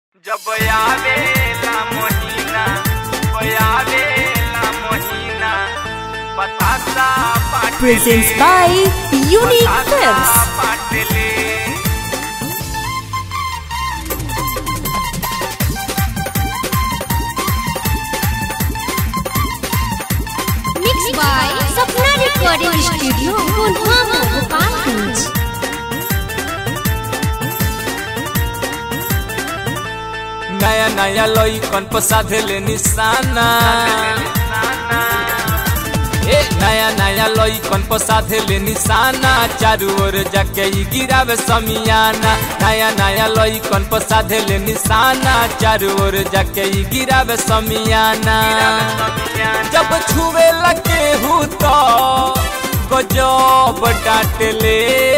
जब आवेला महीना आवेला महीना बतासा Patle presents by Unique batasha Films. Patle Mixed by Sapna Recording Studio, Kunhama, Gopalganj. नया नया लइकन पर साधेले निशाना ए नया नया लइकन पर साधेले निशाना चारू ओर जाके ई गिरावे समियाना नया नया लइकन पर साधेले निशाना चारू ओर जाके ई गिरावे समियाना जब छुवे लगे हूँ तो गजब डांटले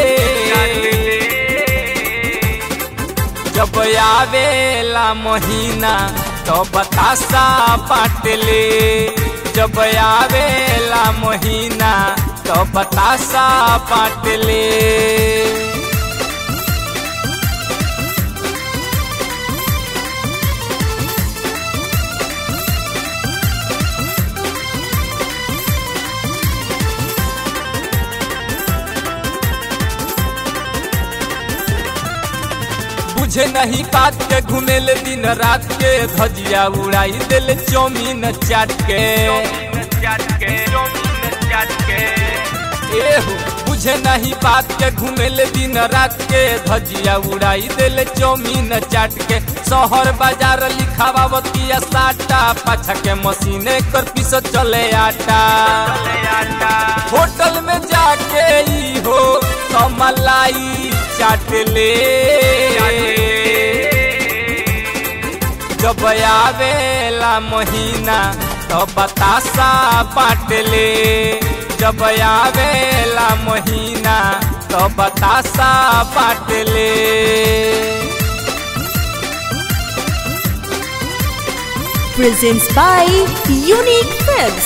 जब आवेला महीना तो बतासा पाटले जब आवेला महीना तो बतासा पाटले बुझे नहीं बात के घुमेले दिन रात के धजिया उड़ाई दिल चौमीन चाट के एहो बुझे नहीं बात के घुमेले दिन रात के धजिया उड़ाई दिल चौमीन चाट के शहर बाजार लिखावतिया साटा पाछा के मशीने कर पीस चले आटा होटल में जाके ई हो तो मलाई चाट ले जब आवेला महीना तो बतासा बाँट ले जब आवेला महीना तो बतासा बाँट ले Presents by Unique Films.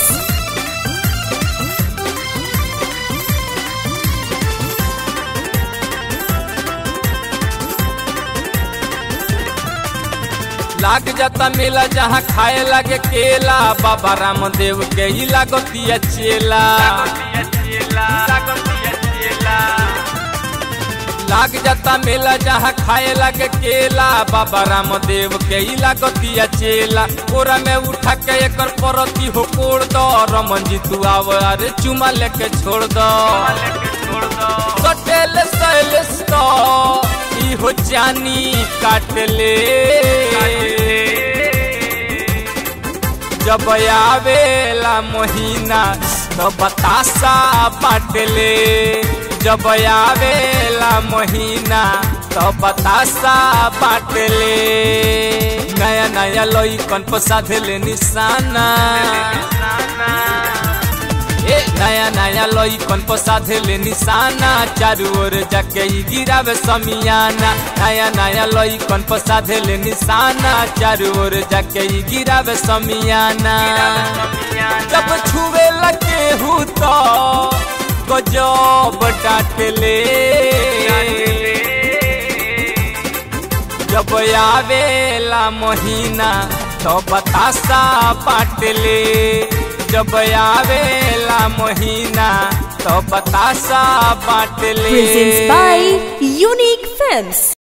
लाग जाता मेला जहाँ खाए लगे केला बाबा रामदेव के ही लागतिया चेला लाग जाता मेला जहाँ खाए लगे केला बाबा रामदेव के ही लागतिया चेला कोरा में उठा के एकर परती हो कोड़ दो रमन जी तू आव अरे चुमा लेके छोड़ दो कटेल सैलेस तो ई हो जानी काट ले जब आवेला महीना तो बतासा बाँट ले जब आवेला महीना तो बतासा बाँट ले नया नया लइकन पर साधेले निशाना ए नया नया लइकन पर साधेले निशाना चारू ओर जाके ई गिरावे समियाना नया नया लइकन पर साधेले निशाना चारू ओर जाके ई गिरावे समियाना जब छुवे लगे हूँ तो गजब डांटले जब आवेला महीना तो बतासा बाँटले जब आवेला महीना तो बतासा बाँटले Presents by Unique Films.